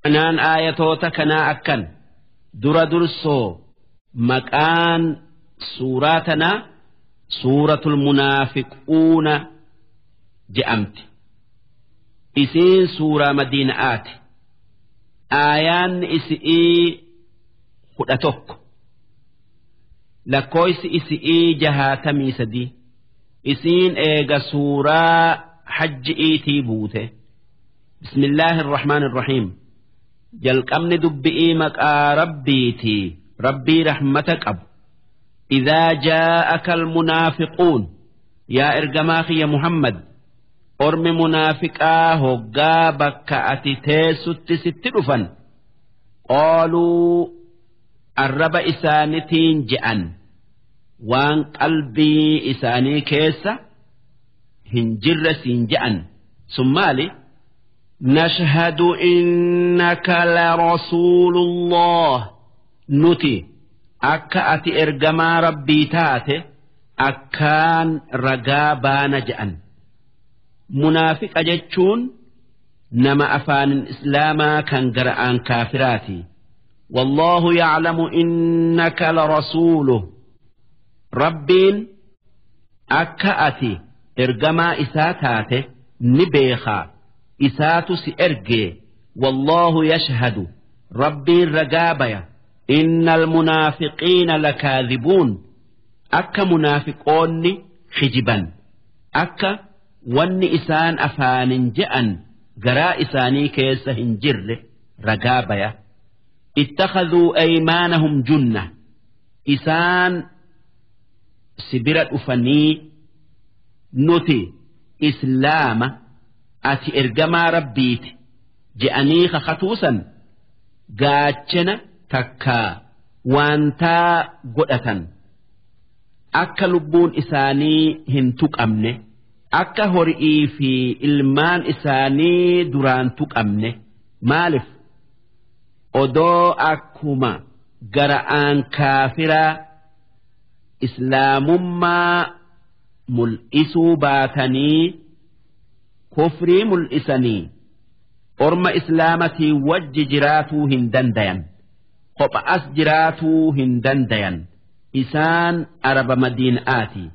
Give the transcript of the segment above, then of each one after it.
Anaan aayatoota kanaa akkan dura dursoo maqaan suuraa tanaa suuratul munaafiquuna je'amti. Isiin suuraa madiina'aati. Aayaan isi'ii kudha tokko. Lakkooysi isi'ii jahaatamii sadii. Isiin eega suuraa hajji'iitii buute. Bismillaahi irrahmaan irrahiim. jalqabni dubbi'ii maqaa rabbiitii rabbii rahmata qabu idaa jaa'aka almunaafiquun yaa ergamaa kiyya muhammad ormi munaafiqaa hoggaa bakka ati teessutti sitti dhufan qaaluu arraba isaanitiin je'an waan qalbii isaanii keessa hin jirre siin je'an sun maali نشهد إنك لرسول الله نتي أكا أتي إرجما ربي تاتي أكان رقابا نجأن منافق أجتشون نما أفان الإسلام كان قرآن كافراتي والله يعلم إنك لرسوله ربين أكا أتي إرجما إساتاتي نبيخا isaatu si ergee wallaahu yashhadu rabbiin ragaa baya inna almunaafiqiina lakaadhibuun akka munaafiqoonni hijiban akka wanni isaan afaanin je'an garaa isaanii keessa hin jirre ragaa baya ittakhadhuu aymaanahum junna isaan sibira dhufanii nuti islaama ati ergamaa rabbiiti je'anii kakatuusan gaachana takkaa waantaa godhatan akka lubbuun isaanii hin tuqamne akka hori'ii fi ilmaan isaanii duraan tuqamne maaliif odoo akkuma gara'aan kaafiraa islaamummaa mul'isuu baatanii kufrii mul'isanii orma islaamatii wajji jiraatuu hin dandayan kopha as jiraatuu hin dandayan isaan araba madiina'aati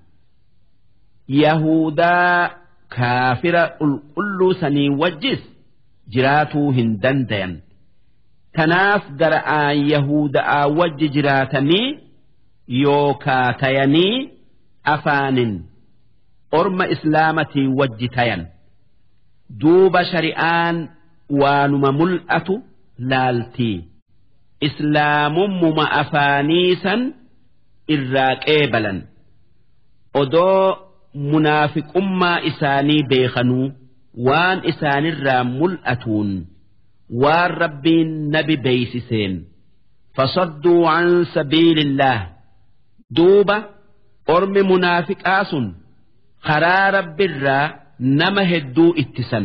yahudaa kaafira qulqulluu sanii wajjis jiraatuu hin dandayan tanaaf gara'aan yahuda'aa wajji jiraatanii yookaa tayanii afaanin orma islaamatii wajji tayan. duuba shari'aan waanuma mul'atu laaltii islaamummuma afaaniisan irraa qeebalan odoo munaafiqummaa isaanii beekanuu waan isaanirraa mul'atuun waan rabbiin nabi beeysiseen fasadduu an sabiilillaah duuba ormi munaafiqaa sun karaa rabbiirraa nama hedduu ittisan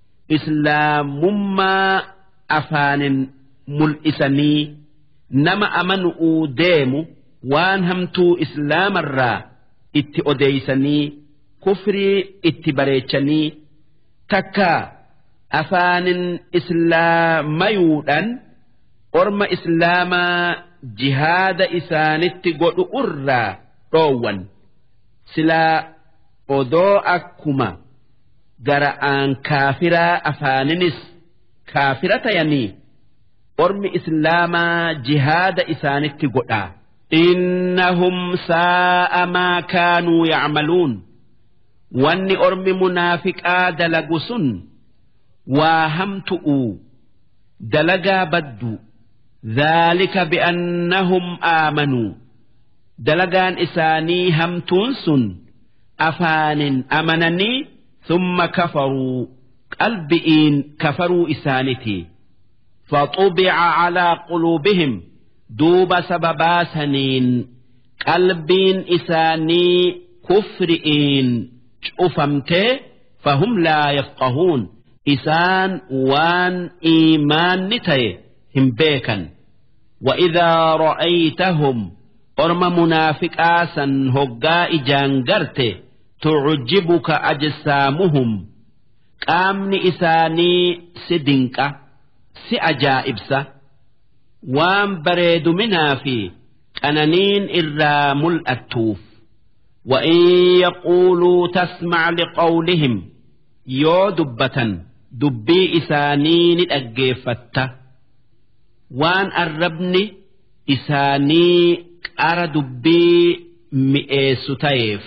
islaamummaa afaanin mul'isanii nama amanu'uu deemu waan hamtuu islaamarraa itti odeeysanii kufrii itti bareechanii takka afaanin islaamayuudhaan orma islaamaa jihaada isaanitti godhu irraa dhoowwan silaa odoo akkuma gara'aan kaafiraa afaaninis kaafira tayanii ormi islaamaa jihaada isaanitti godhaa innahum saa'a maa kaanuu yacmaluun wanni ormi munaafiqaa dalagu sun waa hamtu'u dalagaa baddu ذلك بأنهم آمنوا دلقان إساني همتون سن أفان أمنني ثم كفروا قلبئين كفروا إسانتي فطبع على قلوبهم دوب سببا سنين قلبين إساني كفرئين شؤفمته فهم لا يفقهون إسان وان إيمان نتي هم بيكا وإذا رأيتهم أرم منافق آسا هقا إجانجرته تعجبك أجسامهم qaamni isaanii si dinqa si ajaa'ibsa waan bareeduminaa fi qananiin irraa mul'attuuf وإن يقولوا تسمع لقولهم يو دبة دبي إسانين أجيفت وان الربن إساني أرى دبي مئيس تيف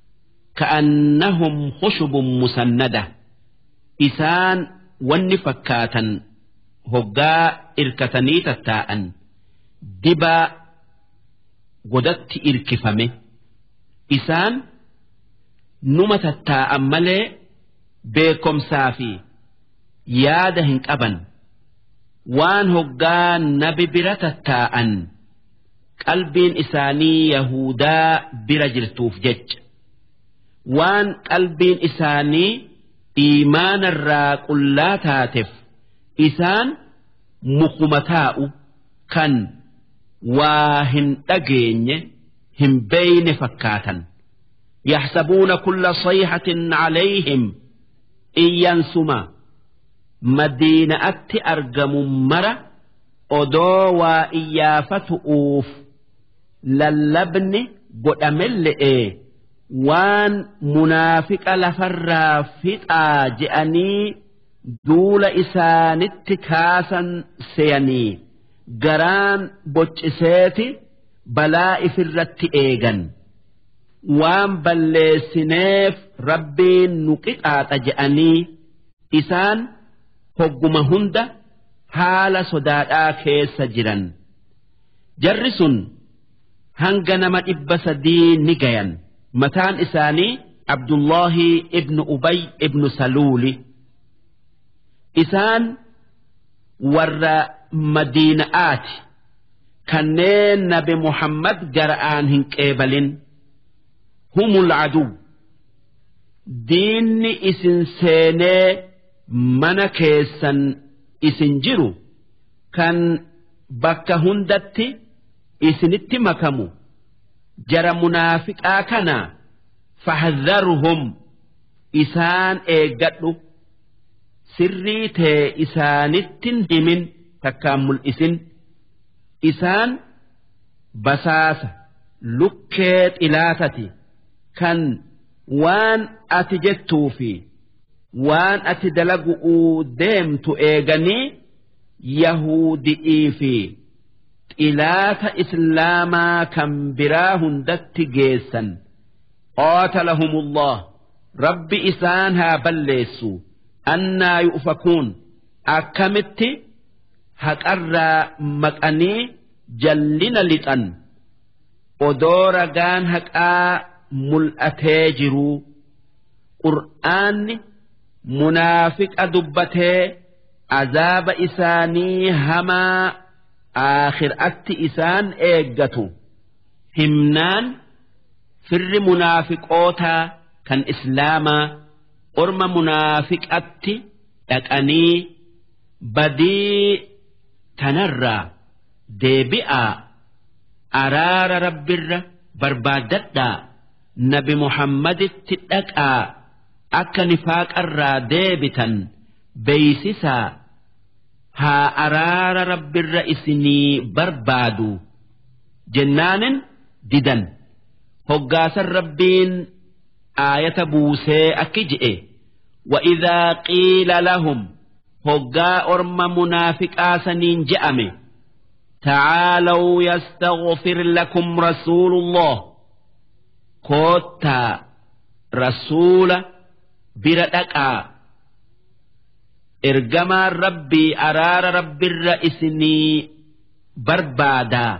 كأنهم خشب مسندة إسان ونفكاتا هقا إركتني تتاء دبا قدت إركفمه isaan numa tattaa'an malee beekomsaa fi yaada hin qaban waan hoggaa nabi bira tattaa'an qalbiin isaanii yahudaa bira jirtuuf jecha waan qalbiin isaanii iimaanarraa qullaa taateef isaan mukuma taa'u kan waa hin dhageenye. hin beeyne fakkaatan yaxsabuuna kulla sayhatin calayhim iyyansuma madiina'atti argamu mara odoo waa iyyaafatu'uuf lallabni godhamelle'ee waan munaafiqa lafarraa fixaa je'anii duula isaanitti kaasan seeyanii garaan bocciseeti balaa ifirratti eegan waan balleessineef rabbiin nu qixaaxa je'anii isaan hogguma hunda haala sodaadhaa keessa jiran jarri sun hanga nama dhibba sadii ni gayan mataan isaanii abdullaahi ibnu ubay ibnu saluuli isaan warra madiina'aati kanneen nabi muhammad gara'aan hin qeebalin humul aduu diinni isin seenee mana keessan isin jiru kan bakka hundatti isinitti makamu jara munaafiqaa kana fahdharhum isaan eeggadhu sirrii tee isaanittin himin takkaan mul'isin isaan basaasa lukkee xilaatati kan waan ati jettuu fi waan ati dalagu'uu deemtu eeganii yahudi'ii fi xilaata islaamaa kan biraa hundatti geessan qaatalahumullah rabbi isaan haa balleessu annaa yu'fakuun akkamitti haqarraa maqanii jallina lixan odoo ragaan haqaa mul'atee jiruu qur'aanni munaafiqa dubbatee azaaba isaanii hamaa aakhiraatti isaan eeggatu himnaan firri munaafiqootaa kan islaamaa orma munaafiqatti dhaqanii badii tanarraa deebi'aa araara rabbirra barbaaddadhaa nabi muhammaditti dhaqaa akka nifaaqarraa deebitan beeysisaa haa araara rabbirra isinii barbaadu jennaanin didan hoggaasan rabbiin aayata buusee akki je'e وإذا قيل لهم هقا أرم منافقا سنين جأمه تعالوا يستغفر لكم رسول الله كوتا رسول بردكا إرجما ربي أرار ربي الرئيسني بربادا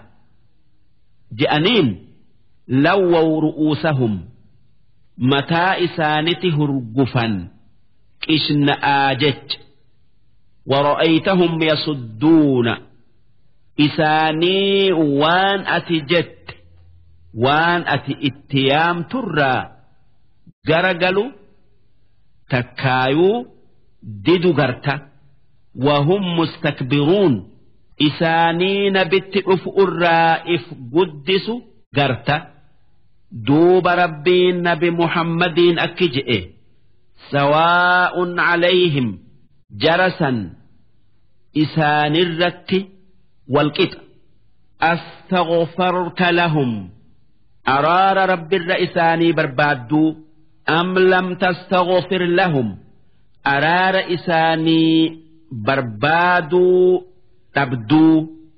جأنين لووا رؤوسهم متى إسانتي هرقفا كشن آجج ورأيتهم يصدون isaanii waan ati jette waan ati itti yaamturraa garagalu takkaayuu didu garta wahum mustakbiruun isaanii nabitti dhufu irraa if guddisu garta duuba rabbiin nabi muhammadiin akki je'e sawaa'un calayhim jarasan isaanirratti walqixa astaghfarta lahum araara rabbirra isaanii barbaadduu am lam tastaghfir lahum araara isaanii barbaaduu dhabduu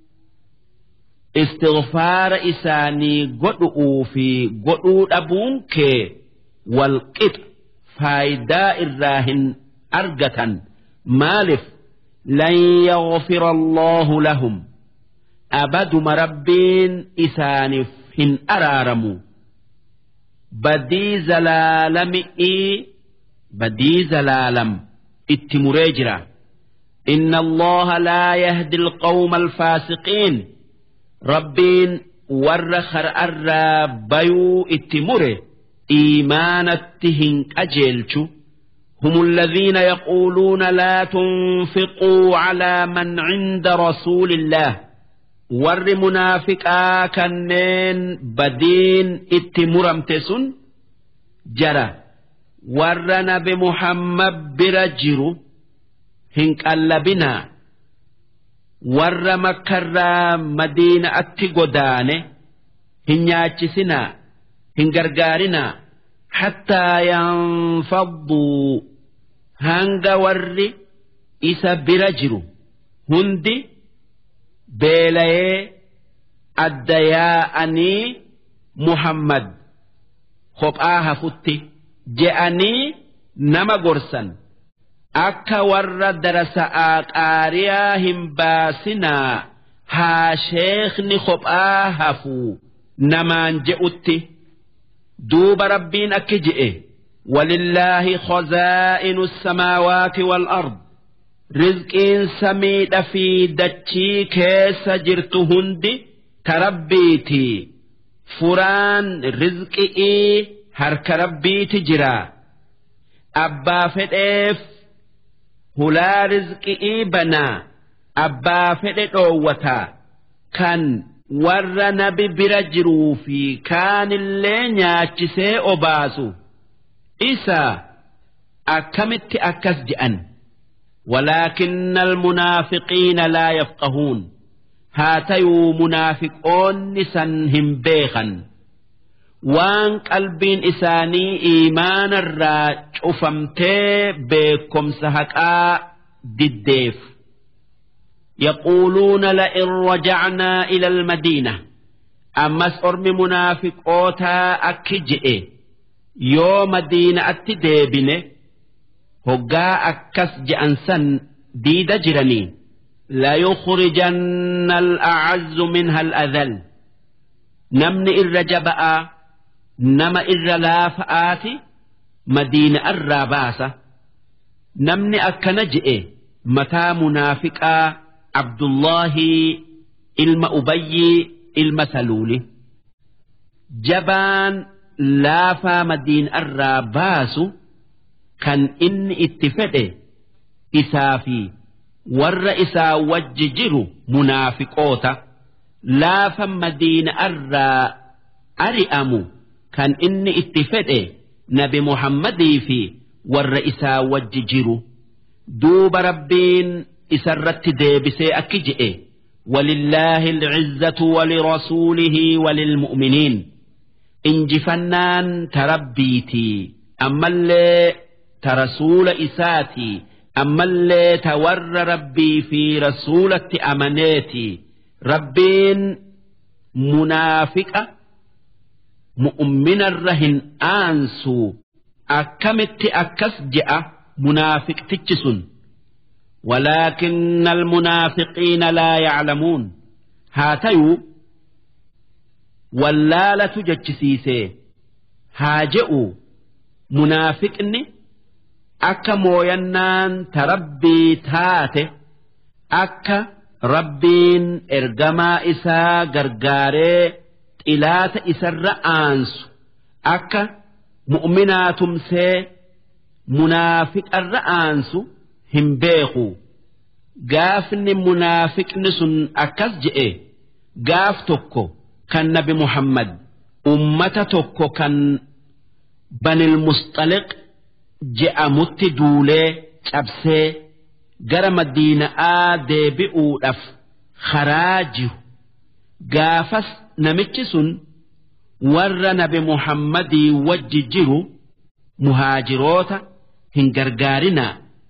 istighfaara isaanii godhu'uu fi godhuu dhabuun kee walqixa faayidaa irraa hin argatan maalif lan yaghfira allaahu lahum abaduma rabbiin isaaniif hin araaramu badii zalaalami'ii badii zalaalam itti muree jira inna allaha laa yahdi alqawma alfaasiqiin rabbiin warra kar'arraa bayuu itti mure iimaanatti hin qajeelchu هم الذين يقولون لا تنفقوا على من عند رسول الله ور منافقا كنين بدين اتمرمتسن جرى ور نبي محمد برجر هنك اللبنا ور مكر مدينة اتقدانه هنياتشسنا هنقرقارنا حتى ينفضوا hanga warri isa bira jiru hundi beelayee adda yaa'anii muhammad kophaa hafutti je'anii nama gorsan akka warra darasa'aa qaariyaa hin baasinaa haa sheekni kophaa hafuu namaan je'utti duuba rabbiin akki je'e ولله خزائن السماوات والأرض رزقين سميد في دتشي كيس جرت هندي تربيتي فران رزقي هرك ربيتي جرا أبا فديف هلا رزقي بنا أبا فديف أوتا كان warra nabi bira jiruu fi kaanillee nyaachisee obaasu isa akkamitti akkas je'an ولكن المنافقين لا يفقهون هاتيو منافقون سنهم بيخا وان قلبين إساني إيمان الراج أفمتي بكم سهكا دديف يقولون لئن رجعنا إلى المدينة أمس أرمي منافق أوتا أكجئ يوم مدينة أتديبنه hoggaa akkas je'an san diida jiranii layukhrijanna al'acazzu minha al'adhal namni irra jaba'aa nama irra laafa'aati madiina irraa baasa namni akkana je'e mataa munaafiqaa abdullaahi ilma ubayyii ilma saluuli jabaan laafaa madiina irraa baasu kan inni itti fedhe isaa fi warra isaa wajji jiru munaafiqoota laafa madiina irraa ari'amu kan inni itti fedhe nabi muhammadii fi warra isaa wajji jiru duuba rabbiin isarratti deebisee akki je'e ولله العزة ولرسوله وللمؤمنين إنجفنان تربيتي أما اللي ترسول إساتي أما اللي تور ربي في رسولة أمنيتي ربين منافقة مؤمن الرهن آنسو أكمت أكس جاء منافق تجسن ولكن المنافقين لا يعلمون هاتيو واللالة جتشسيسي هاجئوا منافقني akka mooyannaan ta rabbii taate akka rabbiin ergamaa isaa gargaaree xilaata isarra aansu akka mu'minaa tumsee munaafiqarra aansu hin beeku gaafni munaafiqni sun akkas je'e gaaf tokko kan nabi muhammad ummata tokko kan banil mustaliq je'amutti duulee cabsee gara madiina'aa deebi'uudhaaf karaa jiru gaafas namichi sun warra nabi muhammadii wajji jiru muhaajiroota hin gargaarinaa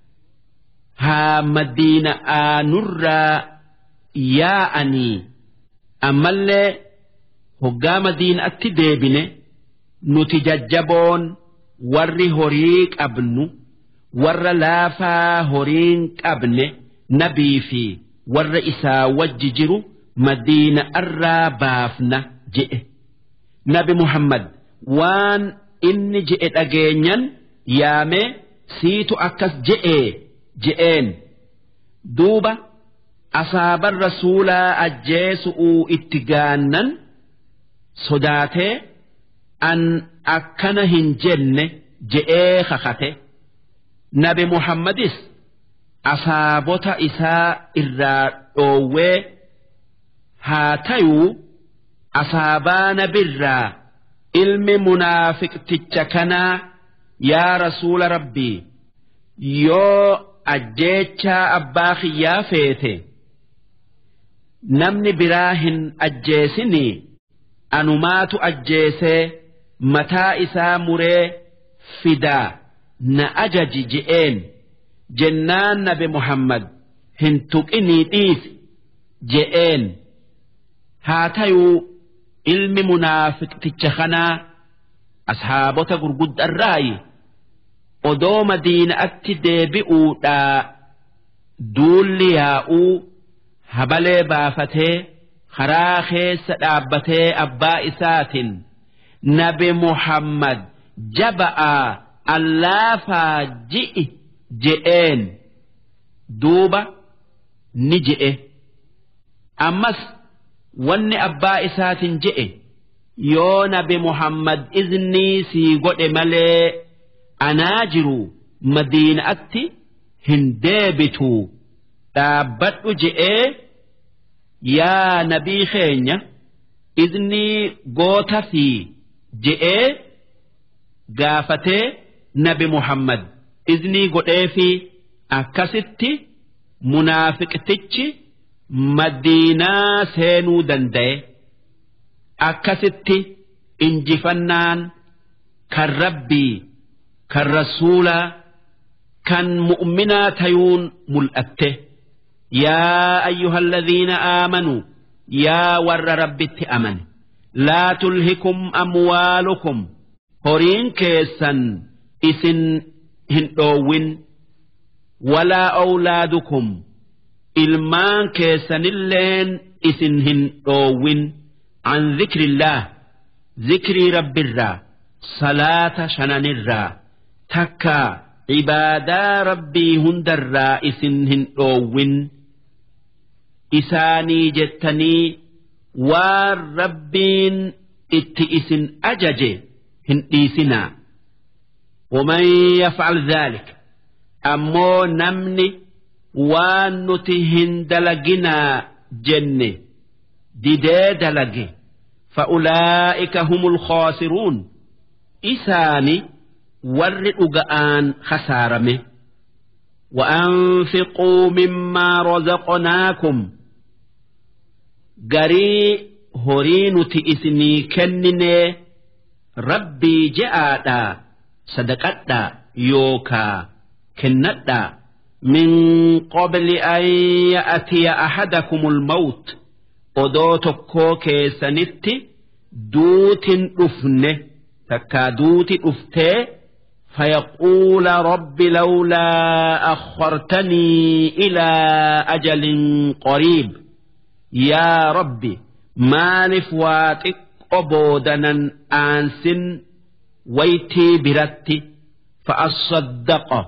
haa madiina'aa nurraa yaa'anii ammallee hoggaa madiina'atti deebine nuti jajjaboon warri horii qabnu warra laafaa horiin qabne nabii fi warra isaa wajji jiru madiina'arraa baafna je'e nabi muhammad waan inni je'e dhageenyan yaamee siitu akkas je'ee je'een duuba asaaban rasuulaa ajjeesu'uu itti gaannan sodaatee an akkana hin jenne je'ee kakate nabi muhammadis asaabota isaa irraa dhoowwee haa tayuu asaabaa nabirraa ilmi munaafiqticha kanaa yaa rasuula rabbii yoo ajjeechaa abbaa kiyyaa feete namni biraa hin ajjeesinii anumaatu ajjeesee mataa isaa muree fidaa na ajaji je'een jennaan nabi muhammad hin tuqinii dhiisi je'een haa tayuu ilmi munaafiqticha kanaa ashaabota gurguddarraayi odoo madiina'atti deebi'uudhaa duulli yaa'uu habalee baafatee karaa keessa dhaabbatee abbaa isaatiin nabi muhammad jaba'aa allaafaa ji'i je'een duuba ni je'e ammas wanni abbaa isaatiin je'e yoo nabi muhammad iznii sii godhe malee anaa jiru madiina'atti hin deebituu dhaabbadhu je'ee yaa nabii keenya iznii goota fi je'ee gaafatee nabi muhammad iznii godhee fi akkasitti munaafiqtichi madiinaa seenuu danda'e akkasitti injifannaan kan rabbii kan rasuulaa kan mu'minaa tayuun mul'atte yaa ayyuha alladhiina aamanuu yaa warra rabbitti amane laa tulhikum amwaalukum horiin keessan isin hin dhoowwin walaa awlaadukum ilmaan keessanilleen isin hin dhoowwin an zikrillaah zikrii rabbirraa salaata shananirraa takkaa cibaadaa rabbii hundarraa isin hin dhoowwin isaanii jettanii waan rabbiin itti isin ajaje hin dhiisinaa ومن يفعل ذلك أمو نمني وان نتهن دلقنا جنة ديدي دلقي فأولئك هم الخاسرون إساني ورئ آن خسارمه وأنفقوا مما رزقناكم قري هرين تئسني كنني ربي جاء صدقتا يوكا كنتا من قبل أن يأتي أحدكم الموت أدوتكو كيسنتي دوت أفنه تكا دوت أفتي فيقول رب لولا أخرتني إلى أجل قريب يا ربي مالف واتك أبودنا أنس ويتي برتي فأصدق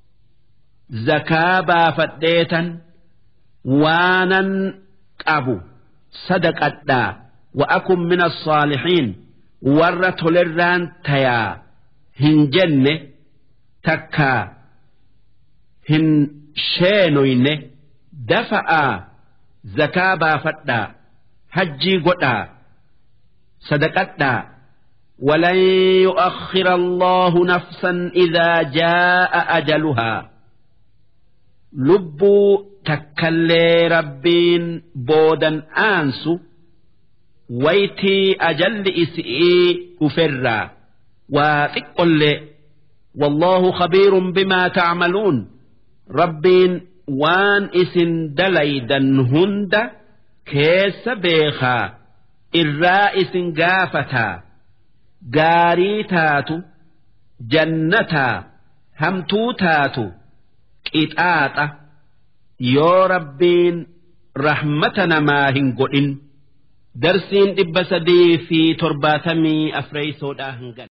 زكابا فديتا وانا أبو صدقتا وأكن من الصالحين ورت للران تيا hin jenne takka hin sheenoyne dafa'aa zakaa baafadhaa hajjii godhaa sadaqadhaa ولن يؤخر الله نفسا إذا جاء أجلها lubbuu takkallee rabbiin boodan aansu waytii ajalli isi'ii dhuferraa waa xiqqollee والله خبير بما تعملون ربين وان اسن دليدا هند كيس بيخا الرائس قافتا قاري تاتو جنتا همتو تاتو قطاطة يو ربين رحمتنا ما هنقل درسين إبسدي في ترباتمي أفريسودا هنقل